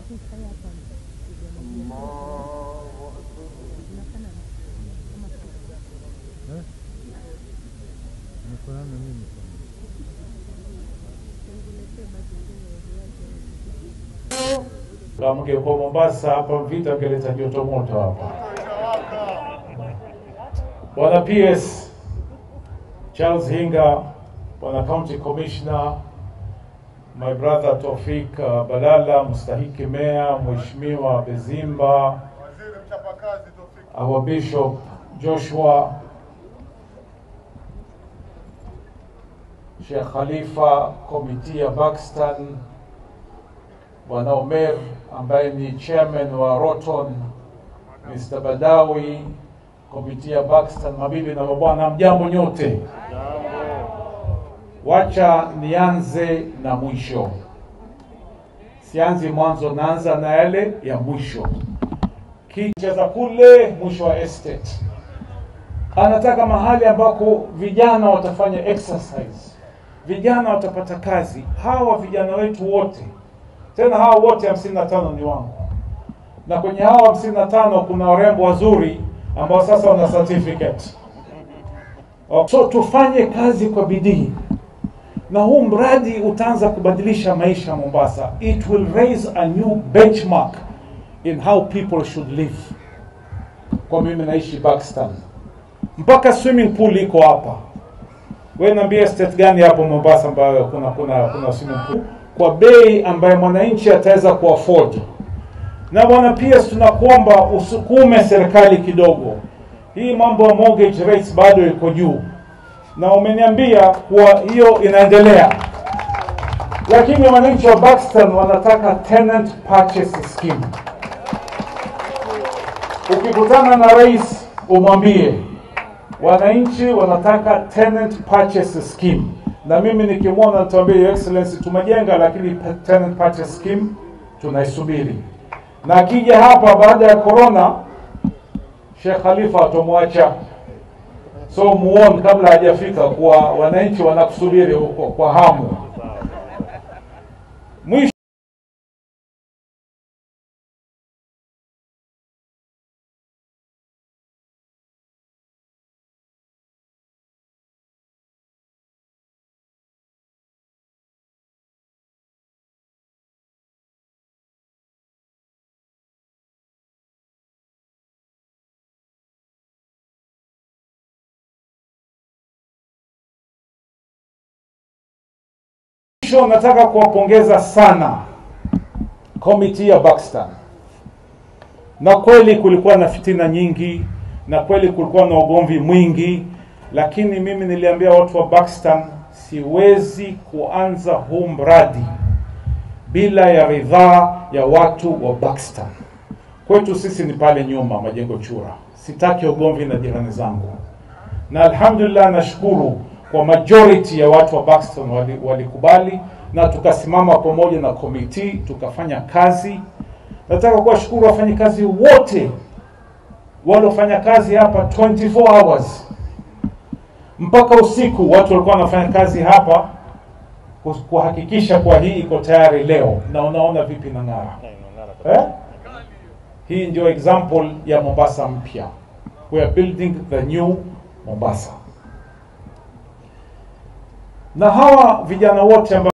Unafanana na mimi sana. Kama mngekuwa Mombasa hapa vita vingeleta joto moto hapa. Bwana PS Charles Hinga, Bwana County Commissioner, my brother Tofik uh, Balala, mstahiki meya, Mheshimiwa Bezimba, Waziri mchapakazi Tofiki. our Bishop Joshua, Sheikh Khalifa, komiti ya Buxton, Bwana Omer ambaye ni chairman wa Roton, Mr. Badawi, komiti ya Buxton, mabibi na mabwana, mjambo nyote. Wacha nianze na mwisho, sianzi mwanzo, naanza na yale ya mwisho kicheza kule mwisho wa estate. Anataka mahali ambako vijana watafanya exercise, vijana watapata kazi. Hawa vijana wetu wote, tena hawa wote hamsini na tano ni wangu, na kwenye hawa hamsini na tano kuna warembo wazuri ambao sasa wana certificate. So tufanye kazi kwa bidii na huu mradi utaanza kubadilisha maisha ya Mombasa. It will raise a new benchmark in how people should live. Kwa mimi naishi Buxton, mpaka swimming pool iko hapa. Wewe niambie state gani hapo Mombasa ambayo kuna kuna kuna swimming pool kwa bei ambayo mwananchi ataweza kuafford. Na bwana PS, tunakuomba usukume serikali kidogo. Hii mambo ya mortgage rates bado iko juu, na umeniambia kuwa hiyo inaendelea, lakini wananchi wa Buxton wanataka tenant purchase scheme. Ukikutana na rais umwambie wananchi wanataka tenant purchase scheme, na mimi nikimwona nitaambia Your Excellency, tumejenga lakini tenant purchase scheme tunaisubiri, na akija hapa baada ya corona, Sheikh Khalifa atomwacha so muone kabla hajafika kuwa wananchi wanakusubiri huko kwa hamu. Mwisho Mwisho nataka kuwapongeza sana komiti ya Buxton, na kweli kulikuwa na fitina nyingi, na kweli kulikuwa na ugomvi mwingi, lakini mimi niliambia watu wa Buxton siwezi kuanza huu mradi bila ya ridhaa ya watu wa Buxton. Kwetu sisi ni pale nyuma Majengo Chura, sitaki ugomvi na jirani zangu, na alhamdulillah nashukuru kwa majority ya watu wa Buxton wali- walikubali na tukasimama pamoja na komiti tukafanya kazi. Nataka kuwashukuru wafanyakazi wote waliofanya kazi hapa 24 hours mpaka usiku, watu walikuwa wanafanya kazi hapa ku- kuhakikisha kuwa hii iko tayari leo, na unaona vipi na ng'ara eh? Hii ndio example ya Mombasa mpya. We are building the new Mombasa na hawa vijana wote ambao